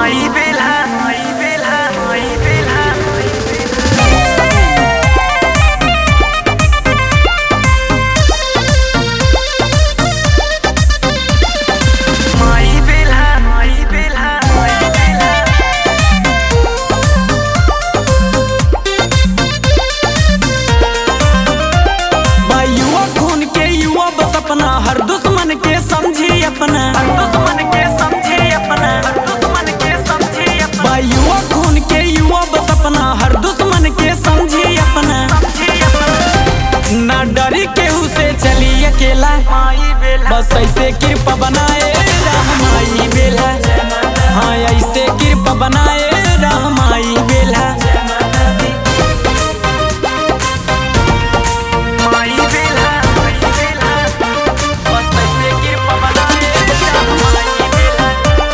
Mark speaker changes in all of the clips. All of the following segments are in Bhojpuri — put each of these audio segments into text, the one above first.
Speaker 1: माई बेला माई बेला माई बेला माई बेला माई बेला माई बेला माई बेला
Speaker 2: बा युवा खून के युवा बस अपना हर दुश्मन के समझी अपना
Speaker 1: हर दुश्मन के समझे अपना हर दुश्मन के समझे अपना
Speaker 2: बा युवा खून के युवा बस अपना हर दुश्मन के समझी अपना
Speaker 1: समझे अपना
Speaker 2: ना डरी केहू से चली अकेला
Speaker 1: माई बेला
Speaker 2: बस ऐसे कृपा बनाए राम माई बेला हाँ ऐसे कृपा बनाए राम माई बेला
Speaker 1: माई बेला माई बेला
Speaker 2: बस ऐसे कृपा बनाए राम माई बेला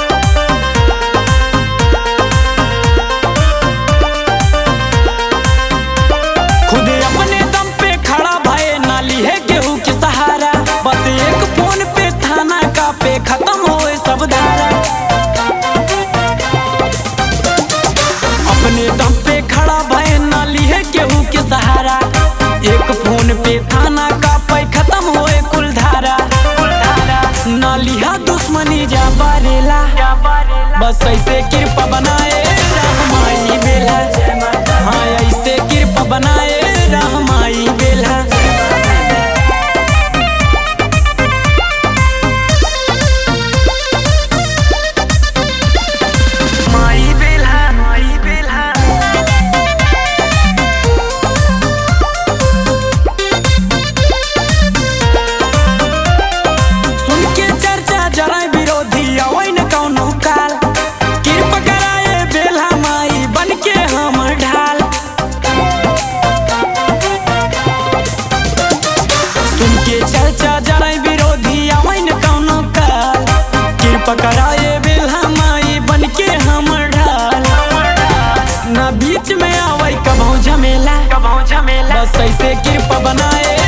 Speaker 2: खुद अपने दम पे खड़ा भय नाली है केहू के सहारा बस एक फोन पे थाना का पे खत्म होए सब धारा अपने दम पे खड़ा भय नाली है केहू के सहारा एक फोन पे थाना का पे खत्म होए कुल धारा कुल धारा नालिहा दुश्मनी जा बारेला
Speaker 1: क्या बारेला
Speaker 2: बस ऐसे कृपा बनाए रहमाई बेला हाँ ऐसे कृपा बनाए रहमाई बेला
Speaker 1: माई बेला माई बेला
Speaker 2: सुन के चर्चा जरा विरोधी अवै न कौनो काल कृपा कराए बेला माई बन के हम ढाल सुन के चर्चा जरा विरोधी अवै न कौनो काल कृपा कराए बेला माई बन के हम ढाल ना बीच में आवे कबहू झमेला
Speaker 1: कबहू झमेला
Speaker 2: बस ऐसे कृपा बनाए